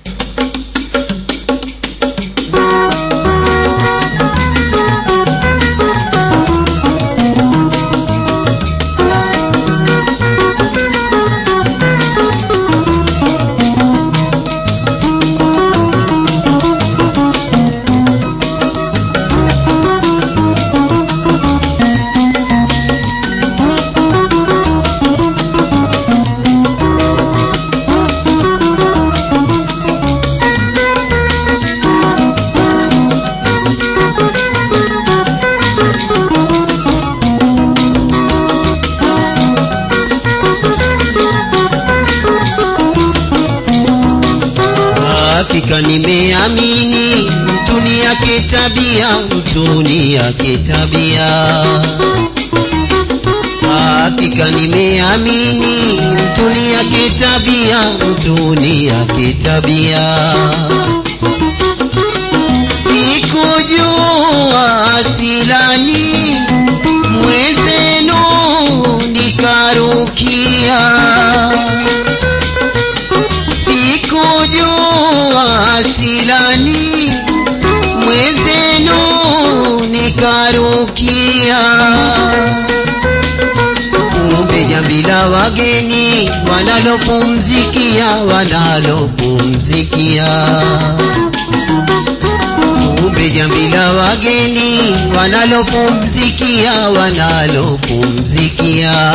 hakika nimeamini mtuni yake tabia mtuni yake tabia hakika nimeamini mtuni yake tabia mtuni yake tabia sikujua asilani mwezenu nikarukia sikujua asilani mwezenu nikarukia kumbe jambi la wageni wanalopumzikia wanalopumzikia kumbe jambi la wageni wanalopumzikia wanalopumzikia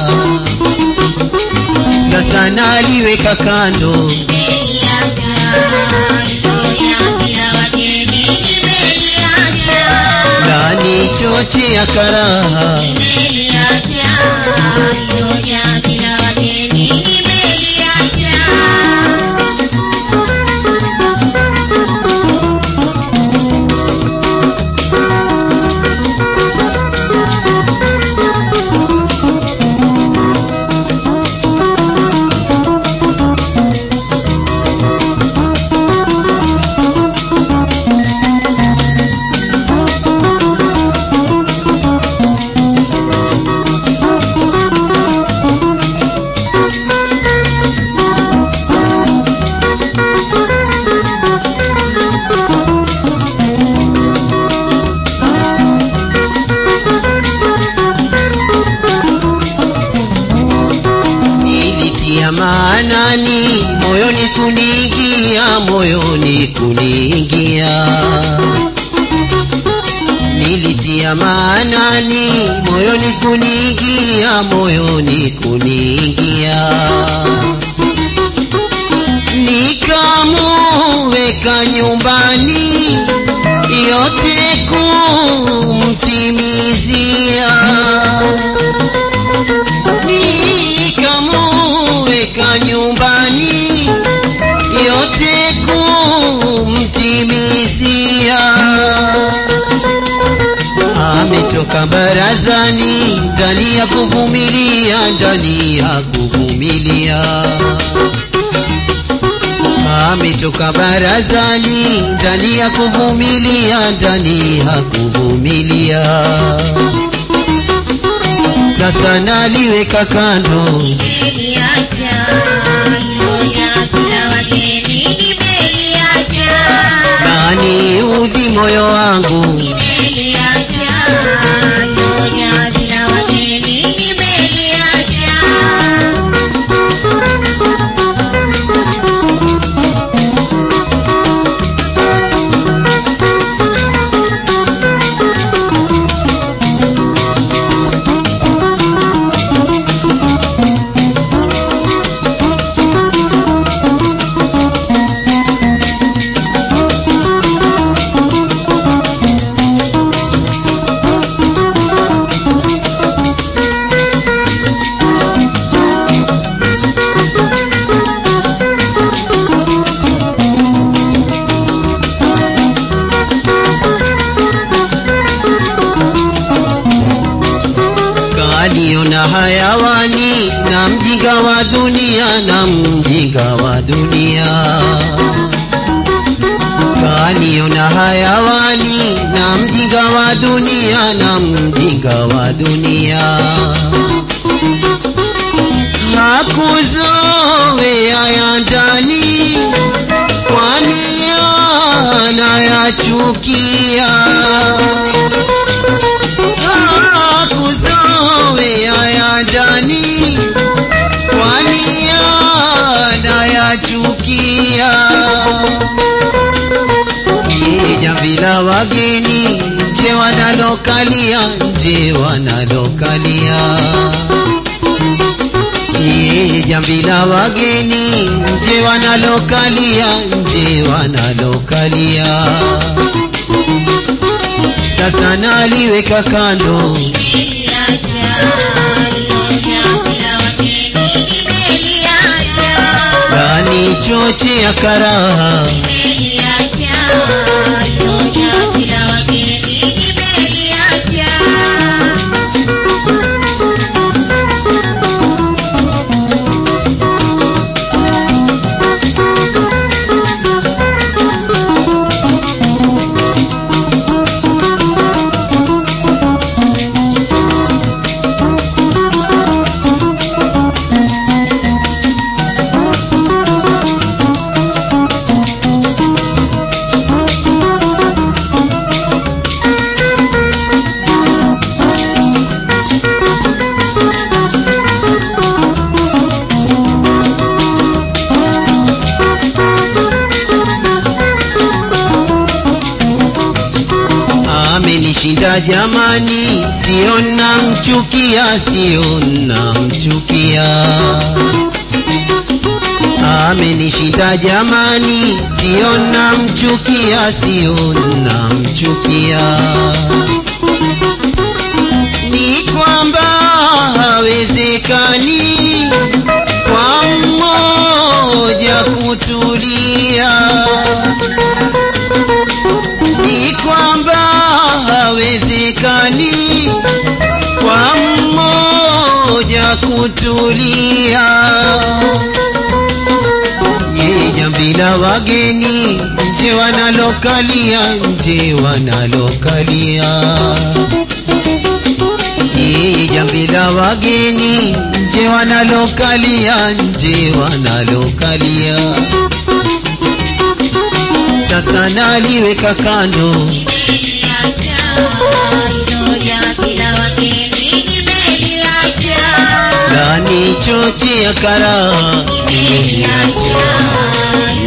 sasa naliweka kando ndani choche ya karaha nilitia maanani moyoni kuniingia moyoni kuniingia nilitia maanani moyoni kuniingia moyoni kuniingia nikamuweka nyumbani yote kumtimizia nikamuweka nyumbani yote kumtimizia ametoka barazani ndani ya kuvumilia ndani ya kuvumilia ametoka barazani ndani ya kuvumilia ndani ya kuvumilia sasa naliweka kando nani udhi moyo wangu kaniona hayawani na mjinga wa dunia na mjinga wa dunia kaniona hayawani na mjinga wa dunia na mjinga wa dunia hakuzoea ya ndani namchukia Yeye jamvi la wageni nje wanalokalia nje wanalokalia Yeye jamvi la wageni nje wanalokalia nje wanalokalia sasa naliweka kando ndani choche ya karaha amenishinda jamani, sio namchukia, sio namchukia. Amenishinda jamani, sio namchukia, sio namchukia. Ni kwamba hawezekani kwa mmoja kutulia ni kwamba hawezekani kwa mmoja kutulia. Yeye jambi la wageni nje wanalokalia, nje wanalokalia. Yeye jambi la wageni nje wanalokalia, nje wanalokalia. Sasa naliweka kando ndani choche ya karaha nimeliacha